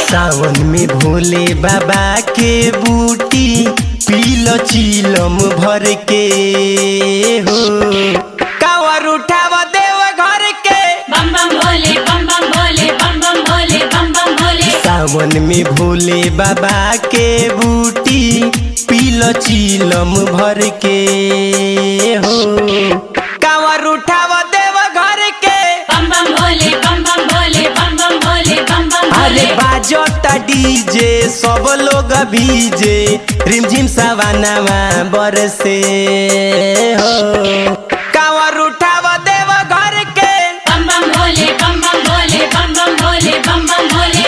सावन में भोले बाबा के बूटी पीलो चीलम भर के हो कावर उठाव देव घर के बम बम भोले बम बम भोले बम बम भोले बम बम भोले सावन में भोले बाबा के बूटी पीलो चीलम भर के हो कावर उठाव देव घर के बम बम भोले बम बम भोले बम बम भोले बम बम अरे भोले बाजता डीजे सब लोग भीजे रिमझिम सवानावा बरसे हो कावर उठाव देव घर के बम बम भोले बम बम भोले बम बम भोले बम बम भोले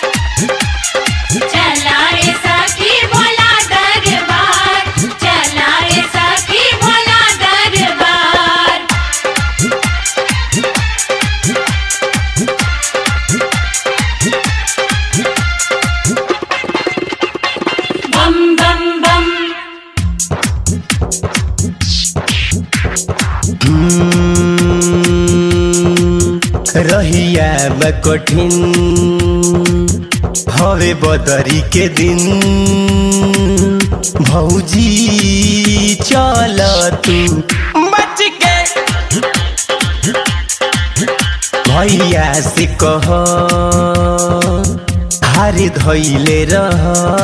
चला रे सखी भोला दरबार चला रे सखी भोला दरबार बम बम बम हम्म, रहिया बा कठिन हवे बदरी के दिन भौजी चल तू बच के भैया से कह हारी धैले रह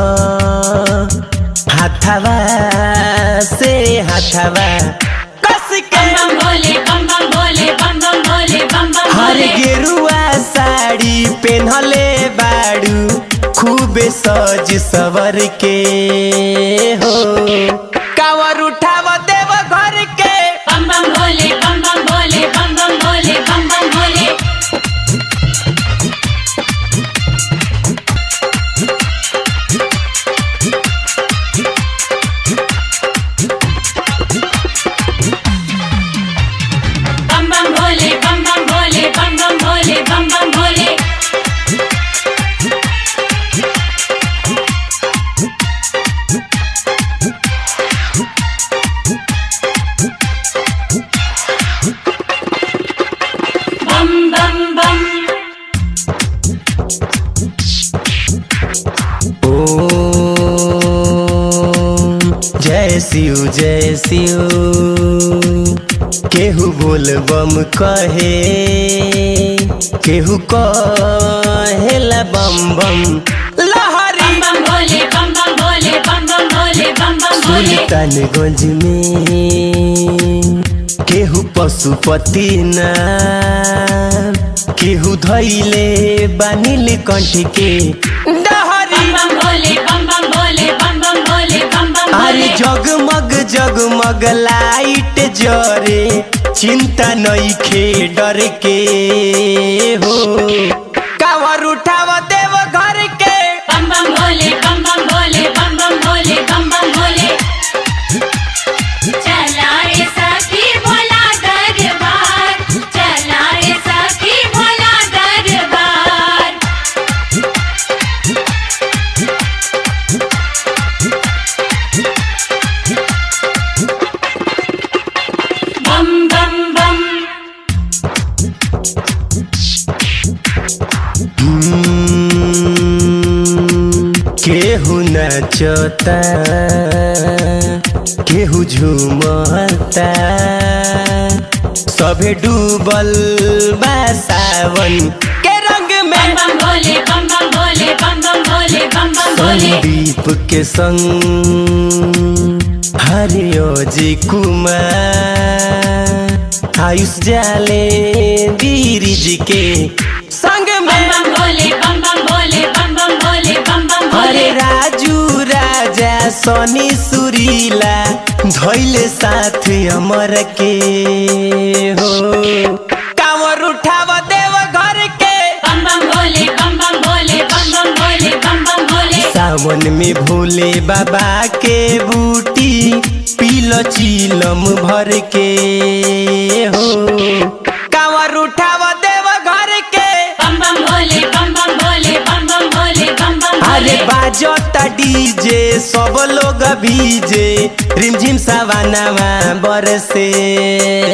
हाथावा से हाथावा कस के बम बम भोले बम बम भोले बम बम भोले बम बम हर भोले गेरुआ साड़ी पेन्हले बाड़ू खूबे सज सवर के हो कावर उठाव देव घर के बम बम भोले बम बम भोले बम बम भोले बम बम भोले बम बम भोले बम बम भोले बम बम भोले बम बम भोले बम बम बम ओम जय शिव जय शिव केहू बोल बम कहे केहू कहेला बम बम लहरी बम बम भोले बम बम भोले बम बम भोले बम बम भोले सुल्तानगंज में केहू पशुपति नाम केहू धैले बानिल कंठ के डहरी बम बम भोले बम बम भोले बम बम भोले बम बम अरे भोले जगमग जगमग लाइट जरे चिंता नइखे डर के हो कावर उठाव देव घर के बम बम भोले बम बम भोले बम बम भोले बम बम भोले चला रे सखी भोला दरबार चला रे सखी भोला दरबार बम बम बम हम्म, केहू नचता केहू झूमता सभे डूबल बा सावन के रंग बम में बम भोले बम बम भोले बम बम भोले बम बम भोले संदीप के संग हरियो जी कुमार आयुष जाले गिरिज के संग बम में बम भोले बम बम भोले बम बम भोले बम बम अरे भोले राजू राजा सनी सुरीला धैले साथ अमर के हो कावर उठाव देव घर के बम बम भोले बम बम भोले बम बम भोले बम बम भोले सावन में भोले बाबा के बूटी पीलो चीलम भर के हो कावर उठाव देव घर के बम बम भोले बम बम भोले बम बम भोले बम बम अरे भोले बाजता डीजे सब लोग भीजे रिमझिम सवानावा बरसे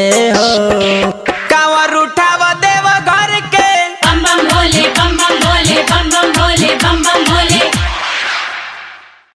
हो कावर उठाव देव घर के बम बम भोले बम बम भोले